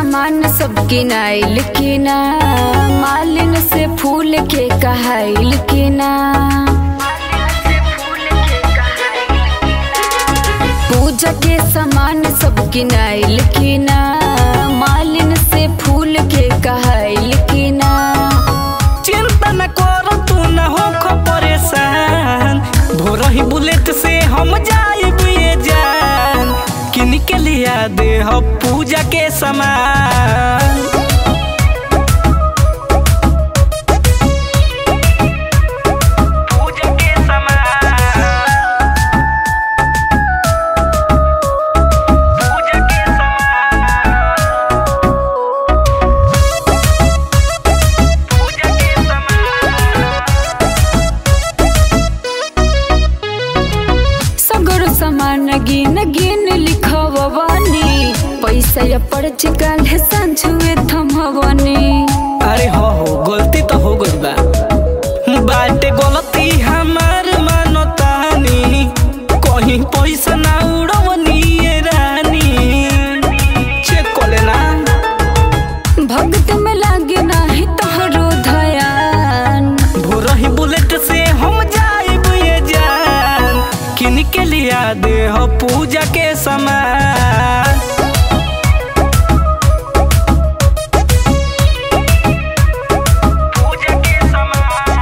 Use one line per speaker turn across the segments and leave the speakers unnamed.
सामान सब किनाइल किना मालिन से फूल के कहाइल किना पूजा के सामान सब किनाइल किना मालिन से फूल के कहाइल किना
चिंता न कर तू न हो परेशान भोर ही बुलेट से हम जाइब ये जान किन के लिया दे हो पूजा के सामान पूजा के सामान पूजा के सामान पूजा के सामान
सगर सामान गिन गिन लिखवानी पैसा या पर्च काल्हे सांझुए थमवनी
अरे हो हो गलती तो हो गई बा बाटे गलती हमार मानो तानी कहीं पैसा ना उड़वनी ये रानी चेक कर लेना
भक्त में लागे नाही तोहरो धयान
भोर ही बुलेट से हम जाइब ये जान किन के लिया दे हो पूजा के सामान पूजा के सामान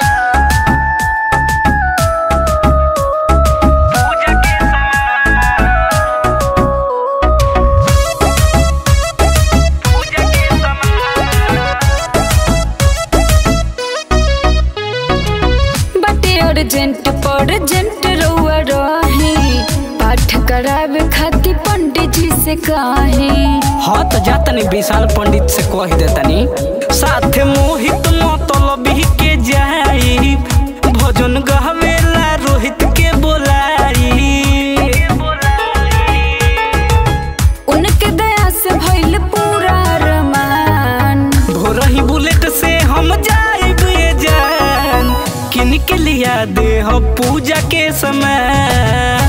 पूजा के सामान पूजा के सामान
बटे अर्जेंट परजेंट रउआ रही पाठ करावे खातिर पंडित जी से कही
हाँ तो जातनी विशाल पंडित से कह देतनी साथे मोहित मतलब के जाई भजन गहवेला रोहित के बोलाई
उनके दया से भइल पूरा रमान
भोर ही बुलेट से हम जाइब ये जान किन के लिया दे हो पूजा के समय